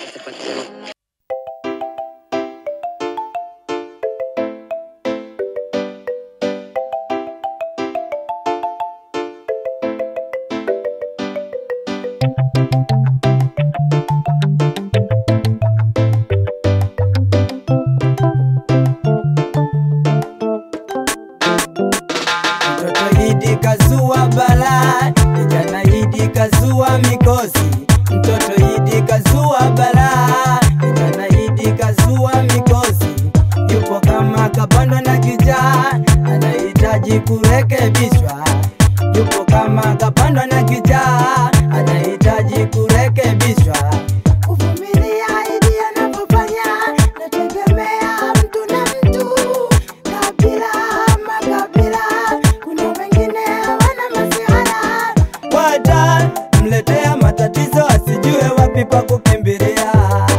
Mtoto Idi kazua balaa, kijana Idi kazua mikosi. Mtoto Idi kazua balaa, kijana Idi kazua mikosi. Yupo kama kapandwa na kijaa, anahitaji kurekebishwa. Yupo kama kapandwa na kijaa, anahitaji kurekebishwa. Kuvumilia Idi anapofanya, nategemea mtu na mtu, kabila ama kabila. Kuna wengine wana masihara, Wata mletea matatizo asijue wapi pa kukimbilia.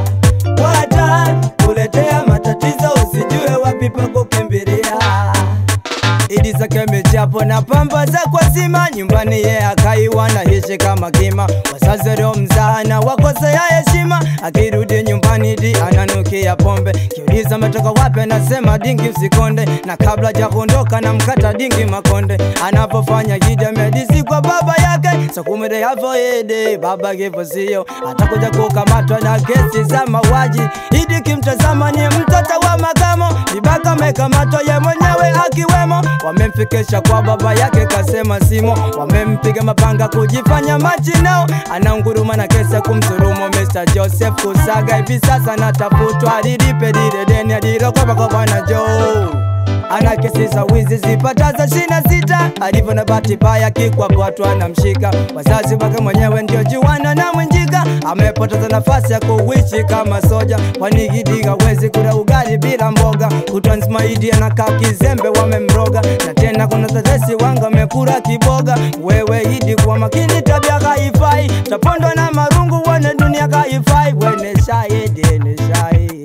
Wata kuletea matatizo usijue wapi pa kukimbilia. Idi zake michapo na pamba za kwa zima nyumbani ye akaiwa na hishi kama kima wazazi leo mzana wakosea heshima akirudi nyumbani di ananukia pombe kiuliza ametoka wapi anasema dingi usikonde na kabla ja kuondoka na mkata dingi makonde anapofanya kidamedisi kwa baba yake sakumede yavoede baba kifo sio atakuja kukamatwa na kesi za mauaji idi kimtazama ni mtoto wa makamo vibaka amekamatwa ye mwenyewe akiwemo wamemfikisha kwa baba yake kasema simo wamempiga mapanga kujifanya machinao anaunguruma na kesi ya kumsurumu Mr. Joseph Kusaga hivi sasa natafutwa alilipe lile deni alilokopa kwa bwana Joe ana kesi za wizi zipataza shina sita alivyo na bahati mbaya kikwapwatu anamshika wazazi wake mwenyewe ndio juana na mwenjika amepoteza nafasi ya kuishi kama soja kwani Gidi hawezi kula ugali bila mboga kutwa nzima Idi anakaa kizembe wamemroga na tena kuna tetesi wanga amekula kiboga wewe Idi kwa makini tabia haifai tapondwa na marungu wane dunia haifai wene shahidi ni shahidi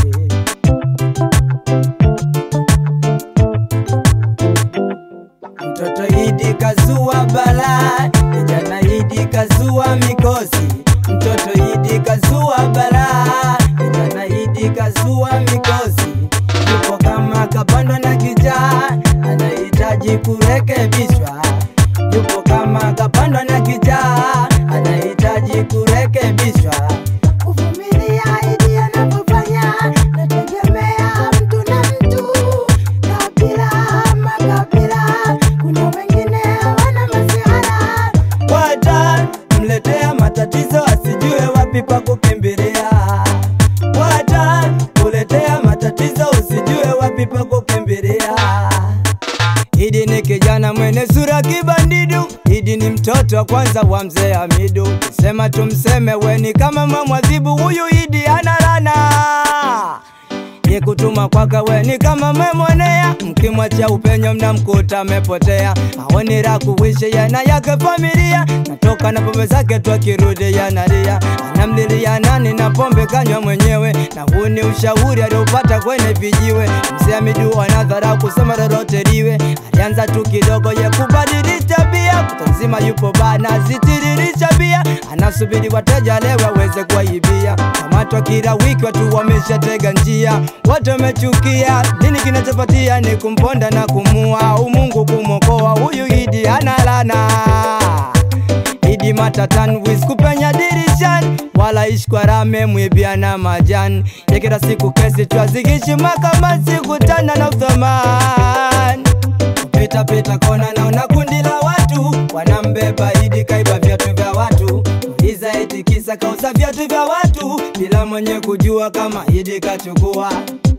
Mtoto Idi kazua balaa, kijana Idi kazua mikosi. Mtoto Idi kazua balaa, kijana Idi kazua mikosi. Yupo kama kapandwa na kijaa, anahitaji kurekebishwa. Yupo kama kapandwa na kijaa, anahitaji kurekebishwa. kuvumilia Idi anapofanya, nategemea mtu na mtu, kabila ama kabila. Kuna wengine wana masihara, Wata mletea matatizo asijue wapi pa kukimbilia. Wata kuletea matatizo usijue wapi pa kukimbilia. Idi ni kijana mwenye sura kibandidu, Idi ni mtoto wa kwanza wa mzee Hamidu. Sema tumseme weni kama mamwadhibu, huyu Idi analana ni kutuma kwaka weni kama memwonea, mkimwacha upenyo mnamkuta amepotea. Aoni la kuishi yana yake familia, natoka na pombe zake tu akirudi yanalia, anamlilia nani na pombe kanywa mwenyewe, na huu ni ushauri aliopata kwenye vijiwe. Mzee Hamidu anadhara kusema lolote liwe, alianza tu kidogo ye kubadilisha tabia, kuta nzima yupo bana zitiririsha bia, anasubiri wateja leo aweze kuwaibia. Kamatwa kila wiki watu wameshatega njia, watu wamechukia. Nini kinachopatia ni kumponda na kumua, umungu kumwokoa huyu Idi analana Idi matatan wiz kupenya dirishani wala ishkwarame mwibiana majani ya kila siku kesi twazigishi makamasi kutana na uthamani pita pita kona naona kundi la watu wanambeba Idi kaiba viatu vya watu Iza eti kisa kauza viatu vya watu bila mwenye kujua kama Idi kachukua